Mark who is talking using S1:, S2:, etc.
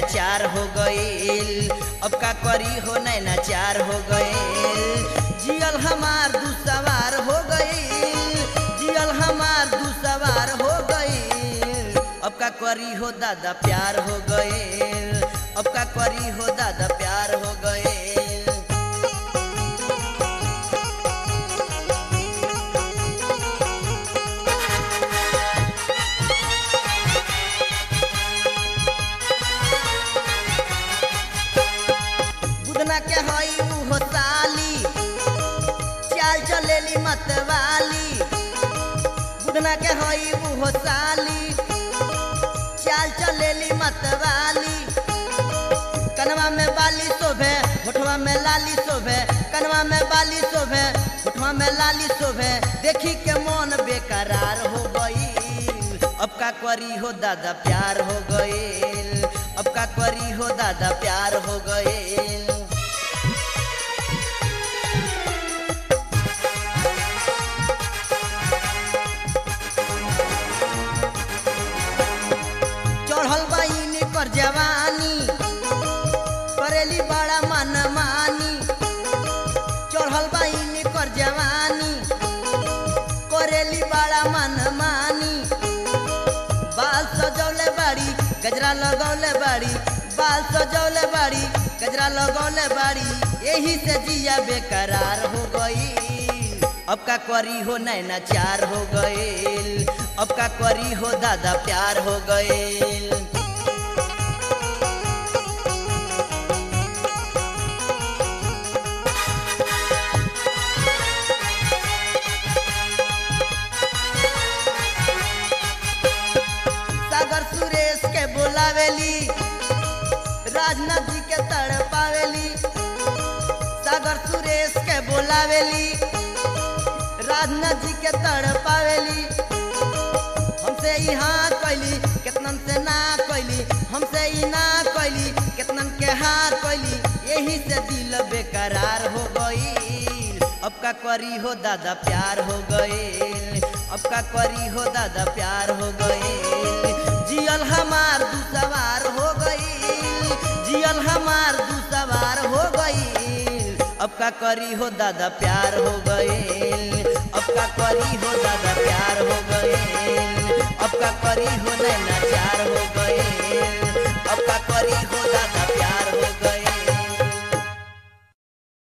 S1: चार हो गईल अब का करी हो नैना चार हो गईल जियल हमार दू सवार हो गईल जियल हमार दू सवार हो गईल अब का करी हो दादा प्यार हो गईल अब का करी हो दादा प्यार हो गईल बुदना के हई उहो साली चाल चलेली मतवाली बुदना के हई उहो साली चाल चलेली मतवाली कनवा में बाली शोभे होठवा में लाली शोभे कनवा में बाली शोभे होठवा में लाली शोभे देखी के मन बेकरार हो गई अब का करी हो दादा प्यार हो गईल अब का करी हो दादा प्यार हो गईल चढ़ल बाइन कर जवानी करेली बड़ा मन मानी चढ़ल बाइन कर जवानी करेली बड़ा मन मानी बाल सजौले बाड़ी गजरा लगौले बाड़ी बाल सजौले बाड़ी गजरा लगौले बाड़ी यही से जिया बेकरार हो गई अब का करी हो नैना चार हो गईल अब का करी हो दादा प्यार हो गईल सागर सुरेश के बोलावेली राजनाथ जी के तड़ पावेली सागर सुरेश के बोलावेली राजनाथ जी के तड़ पावेली हमसे ई हाँ कैली केतनन से ना कैली हमसे ई ना कैली केतनन के हार कैली यही से दिल बेकरार हो गई अब का करी हो दादा प्यार हो गईल अब का करी हो दादा प्यार हो गईल जियल हमार दू सवार हो गईल जियल हमार दू सवार हो गईल अब का करी हो दादा प्यार हो गईल अब का करी हो दादा प्यार हो गईल अब का करी हो नैना चार हो गईल अब का करी हो दादा